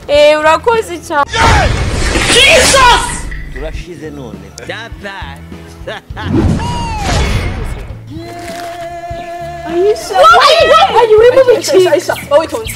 Eee urakoze cyane turashize none Ayi uri mu bicika wowe itonze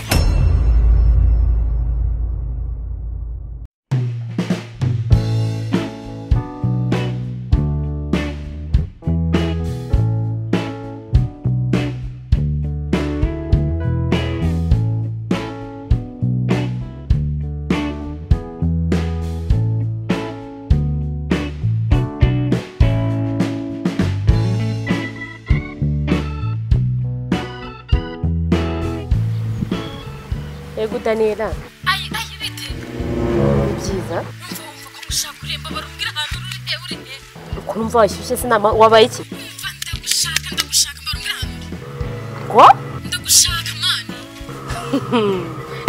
yego udanira ayi ayi bite ni byiza wumva wumva ko mushaka kuremba barubwira ahantu uri e uri e ukumva washyushye sinama wabaye iki wumva ndagushaka ndagushaka barubwira ahantu uri ko ndagushaka mani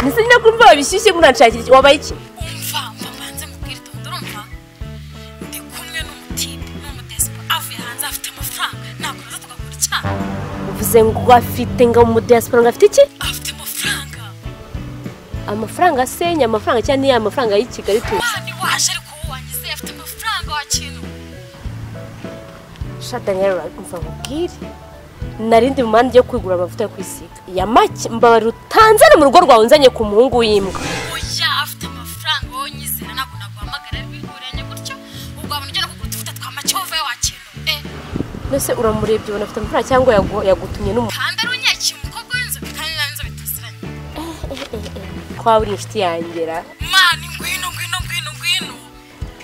ntise nyine kumva wabishyushye muranshakira iki wabaye iki umva umva mbanze mubwire itonde urumva ndi kumwe n'umutipe n'umudesipo avuye hanze afite amafaranga ntabwo naza tugakora icyaha uvuze ngo afite ngo mu diaspora ngo afite iki afite amafaranga amafaranga asenya amafaranga cyangwa niya mafaranga y'i Kigali tuzi mani waje ariko uwo wangize afite amafaranga wa kintu shadaniyeli urakumva nkubwire narindi mu mpande yo kwigura amavuta yo kwisiga ya make mbabarira utanzane mu rugo rwawe unzanye ku muhungu w'imbwa oya afite amafaranga wowe nyizera ntabwo naguhamagara bihuranye gutyo ubwo wabona ujya no kugura utuvuta twa macyovu we wa kintu e mbese uramurebye ubona afite amafaranga cyangwa yagu- yagutumye n'umuntu kandi ari unyakira umukobwa w'inzobe kandi n'inzobe tuziranye twaba uri inshuti yangera mani ngwino ngwino ngwino ngwino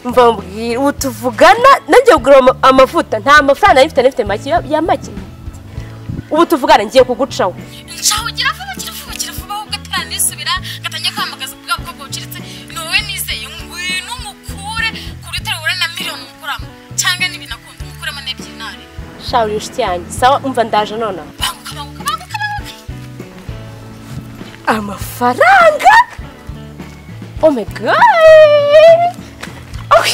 mva mbwira ubu tuvugana nanjye kugura ama- amavuta nta mafaranga nari mfite nari mfite make ya- ya make ubu tuvugana ngiye kugucaho nshaho kiravuba kiravuba kiravuba ahubwo ataranisubira ngatangiye kwamagaza bwa bukobwa buciritse ni wowe nizeye ngwino mukure kuri terura na miliyoni mukuramo cyangwa n'ibintu akunda mukuremo n'ebyiri nare sha uri inshuti yanjye sawa umva ndaje nonaha banguka banguka banguka banguka amafaranga oh my god Ok.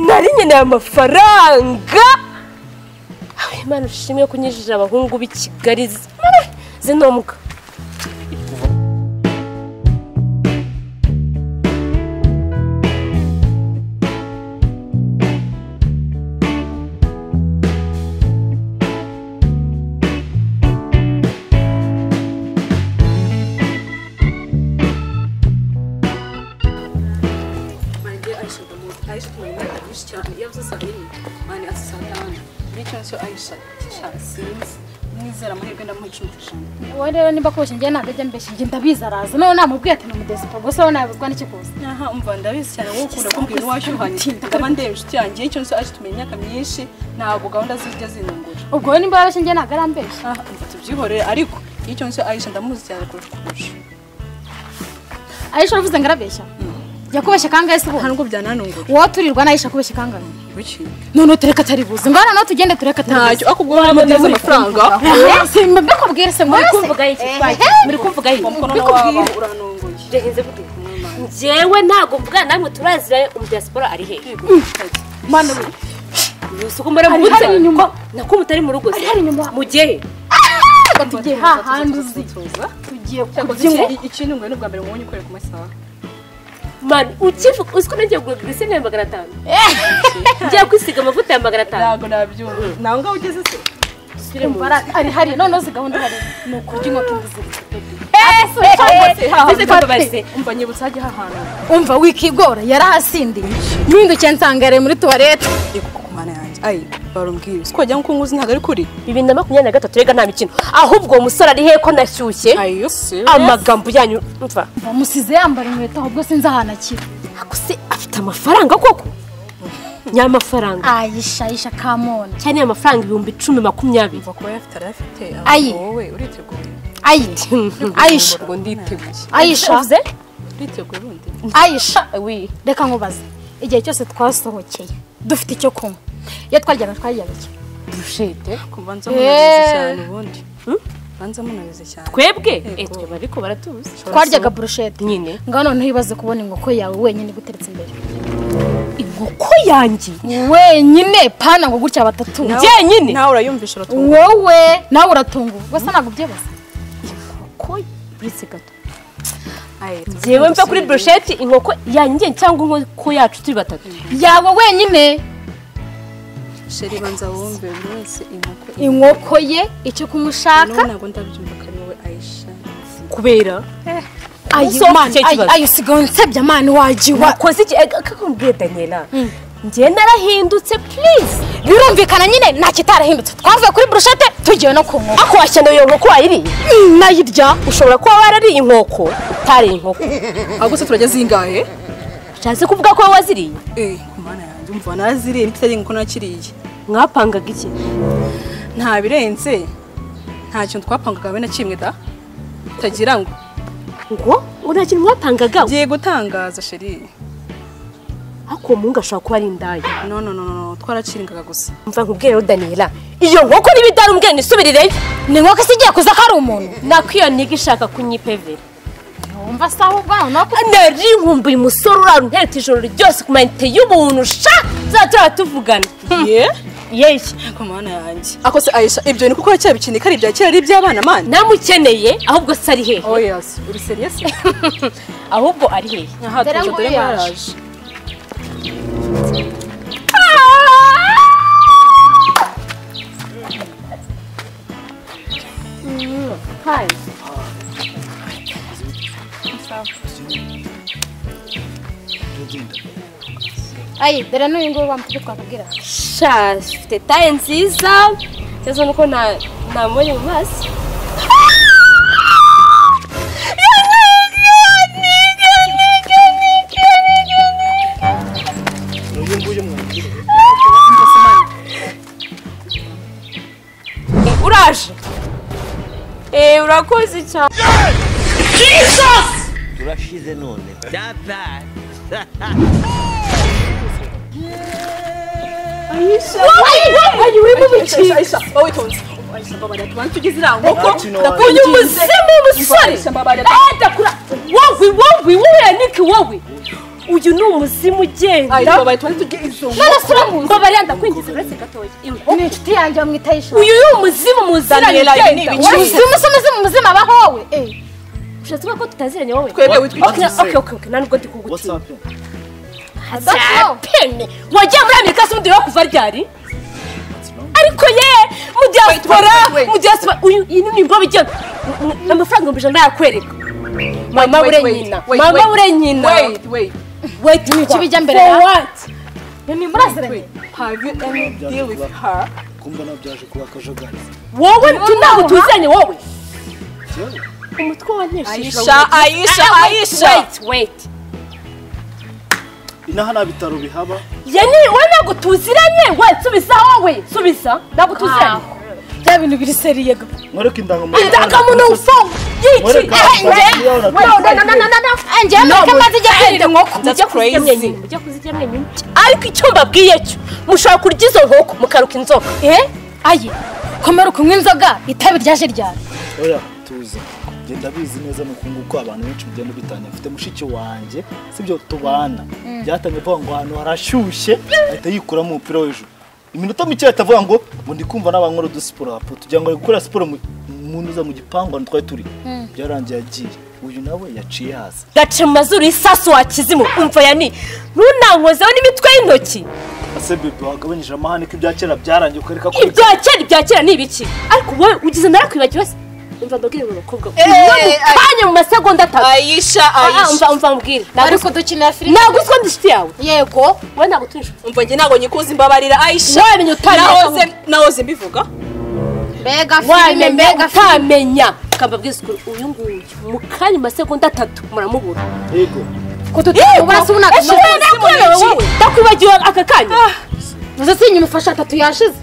nari nkeneye amafaranga Ay, imana ushimwe ko unyujije abahungu b'i kigali zinombwa Bence Ayşe de bu. Ayşe de ne yapmış çağırdı. Yoksa sarayım. Hani asıl sarayım. Bir kere şu Ayşe. Şahsiyemiz. Nizera amahirwe ndamuhesha wowe rero niba koshye njye ntajya mbeshya njye ndabizi araza noneho namubwiye ati ni umudesipo gusa wowe nabibwa n'iki kuza aha umva ndabizi cyane wowe ukunda kumbwira uwashyuhanye akaba ndeba inshuti yanjye icyo nso Ayşe tumenye imyaka myinshi ntabwo gahunda zijya zinungura ubwo wowe niba yarabeshye njye ntabwo arambeshya aha umva tubyihorere ariko icyo nso Ayşe ndamuzi cyane kurusha kurusha ayisha uravuze ngo arabeshya yakubeshye kangahe se nta ubu nubwo byananungura wowe turirwa n'ayisha akubeshye kangahe biki noneho tureka atari buze ngo noneho tugende tureka atari buze ntacyo akubwo wari amuteze amafaranga mbikubwire se ngo kumvuga iki muri kumvuga umukono iki na waba uranunguye njyewe ntabwo mvugana namwe turazira umudiyasipora ari hehe mwana we gusa uko mbere Ari hano inyuma. nako mutari mu rugo Ari hano inyuma. mugiye reka tugiye hahandi uzi tuza tugiye cyakoze kubyinwa iki- iki ni ubwa mbere mubonye ukorera ku masaha mani ukivuga uzi ko nagiye kugura glisine ya magana atanu ngiye kwisiga amavuta ya magana atanu ntabwo nabyumva nawe ngaho ugeze se Dusubire mu nzu. ari hariya noneho uzi gahunda hari ni ukurya inkoko imbiziritse Bize ko tubaze. umva nyibutsa hajya hahantu umva wikigora yarahasindiye mpindukiye nsangare muri tuwarete yego ku mana yanjye ayi barumbwira uzi ko wagira ngo uko nguzi ntabwo ari kuri bibiri na makumyabiri na gatatu rega nta mikino ahubwo uwo musore ari hehe ko nashyushye ayo se amagambo yanyu mva musize yambara inkweto ahubwo sinzi ahantu akiri ako se afite amafaranga koko nyamafaranga ayisha ayisha kamona cyane amafaranga ibihumbi icumi makumyabiri umva kuba yafite arayafite Ayi. ahubwo wowe uriteguye ayiti ayisha ubwo nditeguye ayisha uvuze uriteguye urundi ayisha wi reka nkubaze igihe cyose twasohokeye dufite icyo kunywa iyo twaryaga twaryaga iki bushete kumva nzamunanize cyane ubundi Hmm? banza munanize cyane twebwe Yego. Eh, twebwe ariko baratuzi twaryaga burushete nyine ngaho noneho ibaze kubona inkoko yawe wenyine iguteretse imbere inkoko yanjye wenyine pana ngo gutya batatu Nawe- njyenyine? nawe urayumvisha uratunga wowe nawe uratunguwe gusa ntabwo ubyibaza inkoko buretse gato yewe mve kuri burusheti inkoko yanjye cyangwa inkoko yacu turi batatu yawe wenyine sheri banza wumve buri wese inkoko inkoko ye icyo n'ubu kumushaka ntabwo ndabyumva ko ari wowe ayisha kubera ayo Usoza mana icyo ayo- kibazo. ayo usigaye unsebya mana wagiwa wakoze iki kakubwiye daniela njye narahindutse please birumvikana nyine nta kitarahindutse twavuye kuri burushete tugiye no ku nkoko ako washyana iyo nkoko wayiriye Mm, nayirya ushobora kuba warariye inkoko utariye inkoko ahubwo se turajya zingahe ushatse kuvuga ko wowe waziriye eh ku mana yanjye umva naraziriye ntipisariye inkoko nakiriye mwapangaga iki nta birenze nta kintu twapangaga be na kimwe da tagira ngo ngo ngo nta kintu mwapangaga ngiye gutangaza sheri ako uwo muhungu ashobora kuba ari indaya no no no no twaraciringaga gusa mva nkubwire rero daniela iyo nkoko niba idari umubwire nisubirireyo ni inkoko isigiye kuza ko ari umuntu nako iyo niga ishaka kunyipevera wumva se ahubwo nawe nuko nari nkumbuye umusore uraruntereta ijoro ryose ku mayinite y'ubuntu sha zatura tuvugana ye yeyi ku mana yanjye ako se ayisha ibyo ni kuko cya bikini ko ari ibya kera ari iby'abana mani namukeneye ahubwo se ari hehe oh yes uri serious ahubwo ari hehe aha Dore tuje ngo dore ngo yaje. yaraje ayi dore n'uyu nguyu wamutwe twakubwira sha afite taye nziza cyangwa se nuko nta- ntamubonye mu maso Eh, uraje Eh, urakoze cyane turashize none byabaye ayisha ayisha wowe tonze ayisha mbabarira tubanze tugeze iriya nkoko uyu muzimu musore Ayisha mbabarira adakura wowe wowe wowe niki wowe uyu ni umuzimu ugenda ayisha mbabarira tubanze tugeze izo nkoko none se uramuzi mbabarira ndakwinjiza uretse gatoya ni inshuti yanjye wamwita ayisha uyu ni umuzimu muziranye Daniela, ibi ni ugenda ibiki? Wowe, umuzimu se umuzimu muzima abaho wowe Eh, ushatse kuvuga ko tutaziranye wowe twebwe witwa Okay, okay, okay, okay, nta nubwo ndi kugutinya Adapfa. pene wagiye muri amerika se umudiro kuva ryari ariko ye mu diaspora wait, wait. mu diaspora uyu iyi ni imbobe igenda M- m- amafaranga ibihumbi ijana yakwereka mama wait, ure wait, nyina wait, mama wait. ure nyina wait wait wait ni iki bijya mbere ya? for what ntimuraziranye have you any deal with her kumva nabyaje kuba akajagari wowe tu ntabwo tuzanye wowe Yewe. umutwe wanyeshije ayisha ayisha ayisha wait wait inaha nta bitaro bihaba ye ni wowe ntabwo tuziranye we subiza wowe subiza ntabwo tuziranye bya bintu biri seriye ga mwereke indangamuntu indangamuntu ufa yiki Mureka, ehe iyo we natwe- na na na na na njye mureke maze ijya kwirinda inkoko mujya kuzirya mwenyine mujya kuzirya mwenyine ariko icyo mbabwiye cyo mushobora kurya izo nkoko mukaruka inzoka eh ayi komera ukunywa inzoga itabi ryaje ryari oya tuza genda bizi neza nuko nguko abantu benshi mugenda bitanya mfite mushiki wanjye sibyo tubana byatangiye avuga ngo ahantu harashyushye ahita yikuramo umupira w'ejo iminota mike ahita avuga ngo ngo ndi kumva n'abankora udusiporo hapo tugira ngo ari gukora siporo mu- mu ntuza mu gipangu ahantu twari turi byarangiye agiye uyu nawe yaciye hasi gace mu mazuru isasu wakizimu umva yani ntunankozeho n'imitwe y'intoki ase bebe wagabanyije amahane ko ibya kera byarangiye ukareka ko ibya kera ibya kera ni ibiki ariko wowe ugize narakwibagiwe se umva mbabwire mu bakobwa unyuranye mu masegonda atatu ayisha Ah, ayisha umva umva mbwire ariko dukinira filime ntabwo uziko ndi inshuti yawe yego wowe ntabwo turi inshuti umva njye ntabwo nyikuzi mbabarira ayisha Wamenye utamenye. Nahoze- nahoze mbivuga mbega filime wamenya mbega filime utamenya ukababwiza ukuri uyu nguyu mu kanya mu masegonda atatu muramubura yego ko tutubura se Ese unaga wowe nakurewe wowe ndakwibagiwe aka kanya muze sinya umufasha atatu yashize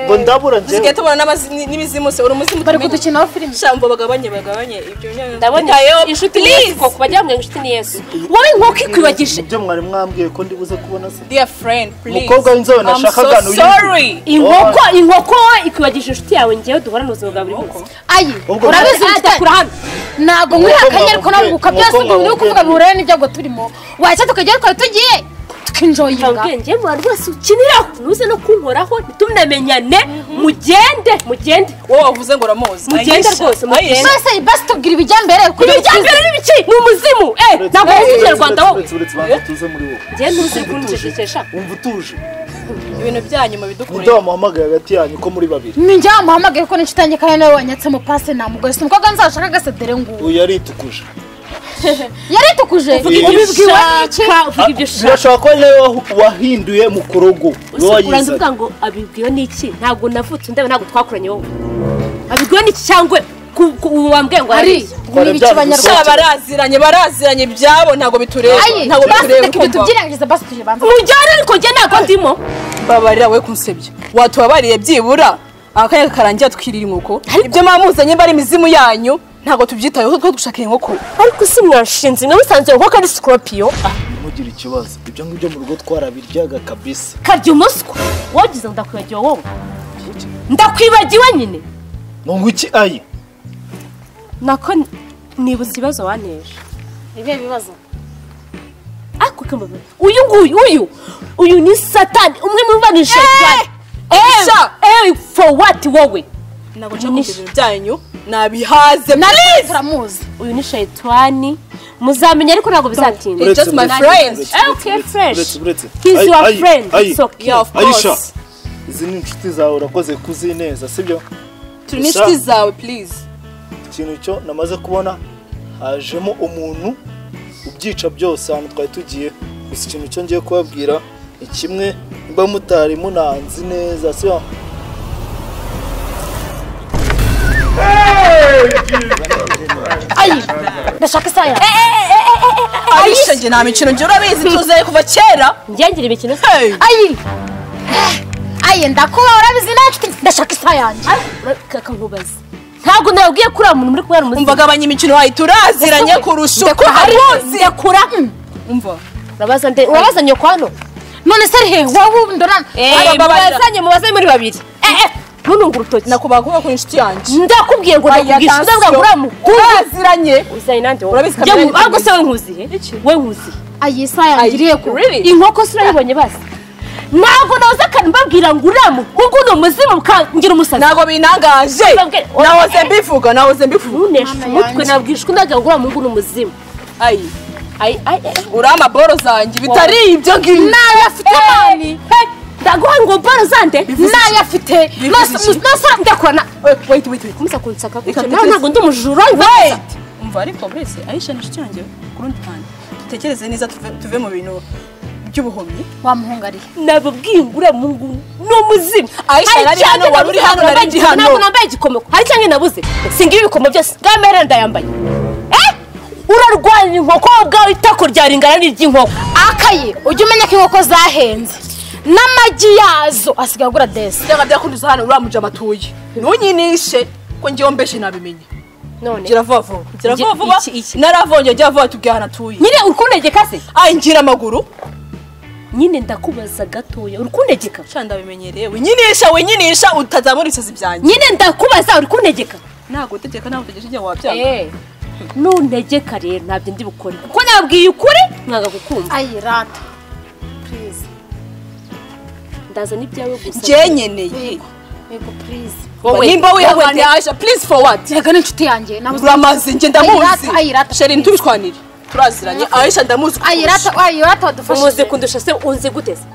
ngo ndabura njyewe dusigaye tubona n'amazi- n'imizimu se uri umuzimu bari tumenya. kudukinaho filime shambo bagabanye bagabanye ibyo nyine ndabona Tayo, inshuti ni please. yesu koko bajya bamwe inshuti ni yesu wowe inkoko ikwibagije ibyo mwari mwambwiye ko ndibuze kubona se dear friend please Umukobwa w'inzobe nashakaga I'm so nuyumve. sorry inkoko inkoko wowe ikwibagije inshuti yawe ngewe duhora mu buzima bwa buri munsi ayi Ubwo- urabizi Ah, ufite ndakura hano ntabwo nkwiha akanya ariko nawe uka Umukobwa byose wamubwiye- ngo ni ukuvuga umukobwa bihura n'ibyago turimo wacya tukajyayo twari tugiye ukinjoyinga ubwenge buba rwose ukinira ntuze no kunkoraho ntitumenyane mugende mugende wowe wavuze ngo uramuzi mugende Aisha, rwose mugende Aisha. basi basi tubwira ibijya mbere kuri ibijya mbere n'ibiki ni umuzimu eh ntabwo Uretse- wuzi uretse- ikinyarwanda wowe uretse- uretse banza tuze muri wowe ngewe ntuzi kunjejekesha wumva utuje ibintu byanyu mubidukurira ninde wamuhamagaye hagati yanyu ko muri babiri ninjye wamuhamagaye ko n'inshuti yanjye kandi nawe wanyatsemo pasi namugore si umukobwa nzashaka agasedere ngubu uyu yaritukuje yaritukuje uvuga ibyo ubibwiwe n'iki ushaka uvuga ibyo ushaka birashobora kuba nawe wahu- wahinduye mu kurogo Gusa iwe urangiza wayizanye uvuga ngo abibwiwe n'iki ntabwo navutse ndeba ntabwo twakoranye wowe abibwiwe n'iki cyangwa ku- ku- wambwiye ngo hari ari ni ibice Sha, abanyarwanda baraziranye baraziranye ibyabo ntabwo bitureba ayi ntabwo basi bitureba reka ibyo kumva tubyirengagize basi tuje banza mujyane ariko njye ntabwo ndimo mbabarira we kunsebya watubabariye byibura akanya karangira twirira inkoko ibyo mwaba muzanye mba ari imizimu yanyu ntabwo tubyitayeho twe dushaka inkoko ariko si mwanshinze namusanze nko kari sikorupiyo ntugire ikibazo ibyo ngibyo mu rugo twarabiryaga kabisa karya umuswa wagize ngo ndakwibagiwe wowe ndakwibagiwe nyine ngo iki ayi nako nibuza ibibazo waneje ibihe bibazo ariko kamba uyu nguyu uyu uyu ni satani umwe mu bana shayitani Sha! eh for what wowe ntabwo nshaka kugira ibintu byanyu nabihaze turamuzi uyu ni shayitani muzamenya ariko ntabwo bizatinda It's just my friend. Eh, okay fresh uretse uretse he's Ayi, your ayi, friend ayi. it's okay Yeah, of course. Aisha izi ni inshuti zawe urakoze kuzineza sibyo turi n'inshuti zawe please ikintu cyo namaze kubona hajemo umuntu ubyica byose ahantu twari tugiye gusa ikintu cyo ngiye kubabwira ni kimwe mba mutari munanzi neza sibyo ayi ndashaka isaha yawe arisha njye nta mikino njye urabizi tuzaye kuva kera ngengira imikino se Hey! ayi ayi ndakuba urabizi nawe ndashaka isaha yanjye kakankubaza ntabwo nabwiye kuri uwo muntu muri kubera umva umuziki gabanya imikino wayo turaziranye kurusha uko haruzi ndakura umva urabaza nde urabaza nyoko hano none se ari he wowe ubu ndora Eh, babarira. mubazanye mubazanye muri babiri eh eh ntununge urutoki nakubaha kuba kuri inshuti yanjye ndakubwiye ngo ndakubwisha uzabwira ngo uramukuru turaziranye uzanye nande wowe Urabizi kamera Njye nku- yanjye ahubwo se we nkuziye we nkuziye ayi isaha yanjye irihe ko Really? inkoko si urayibonye basi ntabwo nahoze akantu mbabwira ngo uramukungu ni umuzimu ukangira umusazi ntabwo binangaje nahoze mbivuga nahoze mbivuga ntuneshe Mama umutwe yanjye. nabwishwe ndagira ngo uramukungu ni umuzimu ayi ayi ayi ayi urama boro zanjye bitari ibyo ngibyo nawe afite amani Hey, ndaguha ngo mboro zande nawe afite Bivuze iki? ndakorana wait wait wait wait kumusa kunsaka kuko Reka nawe dutekereze. ntabwo ndi umujura wait umva ariko wese ayisha ni inshuti yanjye ku rundi ruhande dutekereze neza tuve- tuve mu bintu by'ubuhumyi wamuhungariye nababwiye ngo uramungu ni umuzimu Aisha, Hari nari cyangwa hano, wari uri hano, nabuze, nari ndi hano. ntabwo nambaye igikomo hari cyangwa nabuze singira ibikomo byose kamera ndayambaye Eh, urarwanira inkoko wowe ubwawe itako ryawe ringana n'iry'inkoko akaye ujye umenya ko inkoko zahenze n'amagi yazo asigaye agura desi byanga byakunduza hano uriya mujama atuye ntunyinishe ko ngewe mbeshe nabimenye none gira vuba vuba gira vuba Iki- vuba iki- iki. naravonye gira vuba tubwiye ahantu atuye nyine urikundegeka se ayi ngira amaguru nyine ndakubaza gatoya urikundegeka sha ndabimenyereye winyinisha winyinisha utazamura ibisazi byanjye nyine ndakubaza urikundegeka ntabwo utegeka ntabwo utegesha igihe wabyanga nuntegeka rero ntabyo ndi bukore kuko nabwiye ukuri mwanga gukumva ayi rata purize ndazana ibyawe gusa ngenyeneye yego purize Wowe. nimba Wowe. wihanganye aje please forward reka n'inshuti yanjye nabuze uramaze njye ndamuzi Ayirata, ayirata. sheri ntubishwanire turaziranye aisha ndamuzi ayi rata ayi rata wadufashije umuzi kundusha se unzi guteza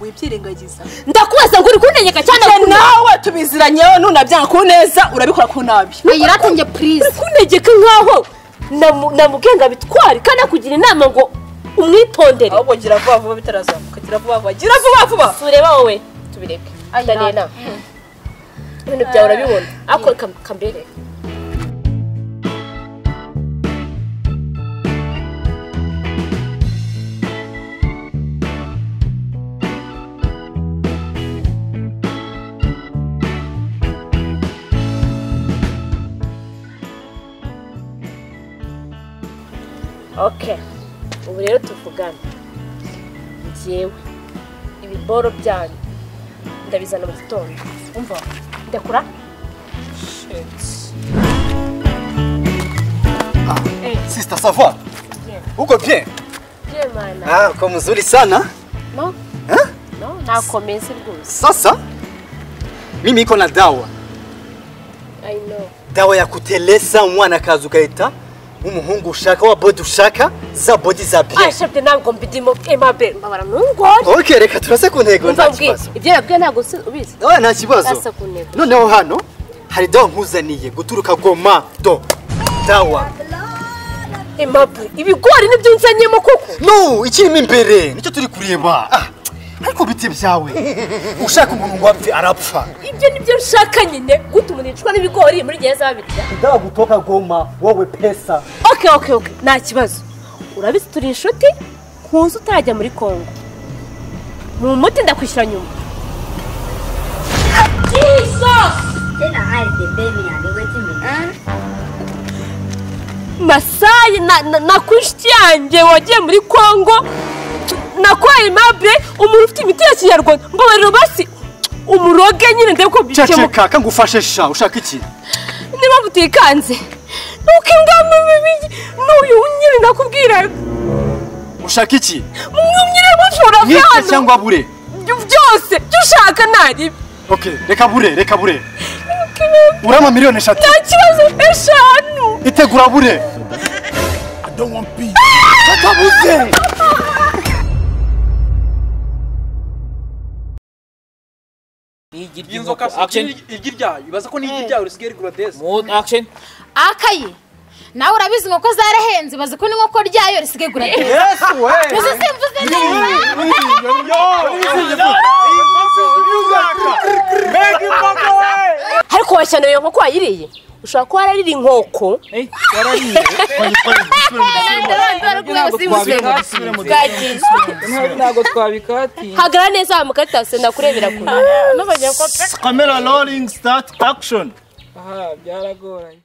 wibyirengagiza ndakubaza ngo urikundegeka cyane njye urakundegeka. nawe tubiziranyeho nunabyanga ku neza urabikora ku nabi ayi rata njye purize kuntegeka nkaho namu- namugenga bitware kandi akugira inama ngo umwitondere ahubwo gira vuba vuba bitarazamuka gira vuba vuba gira vuba vuba tureba wowe tubireke ndaniye inama ibintu byawe urabibona ariko kam- kambere okay ubu rero tuvugane njyewe ibiboro byanyu ndabizana mu gitondo umva ndekura sisita sava uko bye Jemana. Ah, kwa mzuri sana. No. Eh? No, nakomeze rwose. Sasa mimi iko na dawa, I know. dawa ya kuteleza mwana kazi ukaita umuhungu ushaka wa bodi ushaka za bodi za bien. Ah, shefte ntabwo mbidimo emabe mbabara ntungore. Okay, reka turase ku ntego Umva nta mbwira kibazo. ibyo nabwiye ntabwo usi- ubizi. Oya nta kibazo. Turase ku ntego. Noneho hano hari dawa nkuzaniye guturuka Goma do dawa. Emabe ibigori nibyo nzanyemo koko. No, ikirimo imbere nicyo turi kureba. Ah, ariko biti byawe ushaka umuntu ngo apfe arapfa. Ibyo nibyo nshaka nyine guta umuntu yicwa n'ibigori muri gihe azaba abirya. Dawa kutoka Goma, wewe pesa. Okay, okay, okay. Nta kibazo. Urabizi turi inshuti kuza utajya muri Kongo. Mu muti ndakwishyura nyuma. Jesus! Tena hali pembeni ya waiting me. Ah, masayi na, na, na ku inshuti yanjye wagiye muri kongo nakwaye mabure umuntu ufite imiti ya kinyarwanda mbabariro basi umuroge nyine ndebe ko bikemuka Ceceka kangufashe sha ushaka iki? niba mutikanze nuko ingamba bibi n'uyu nyine ndakubwira Ushaka iki? mwumyire mushora Nike vyano cyangwa bure? byose byo ushaka nari Okay, reka bure, reka bure. Urama miliyoni eshatu. nta kibazo eshanu Itegura bure. Katabuze. Igiryi iyi nkoko. nzoka Action. igi ryayo ibaza ko n'igi ryayo risigaye rigura desi Mood action. akaye nawe urabizi inkoko zarahenze bazi ko n'inkoko ryayo risigaye gura desi uzi simvuze neza ariko washyana iyo nkoko wayiriye ushobora kuba wararira inkoko Eh, yarariye. Ntabwo- Ntabwo twabikati. hagarara neza wamukaritase ndakurebera kure Camera rolling start action. Aha, byaragoranye.